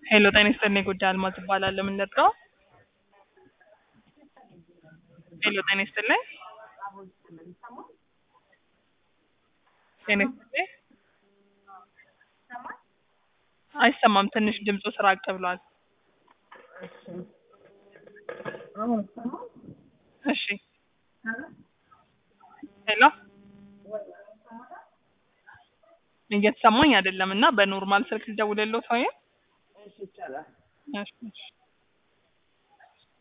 ሄሎ ጤና ይስጥልኝ ጉዳይ አልማዝ እባላለሁ። ምን ልርዳው? ሄሎ ጤና ይስጥልኝ። ጤና ይስጥልኝ። አይሰማም፣ ትንሽ ድምፁ ስራቅ ብሏል። እሺ ሄሎ እየተሰማኝ አይደለም እና በኖርማል ስልክ ልደውልልዎት ወይም? እሺ እሺ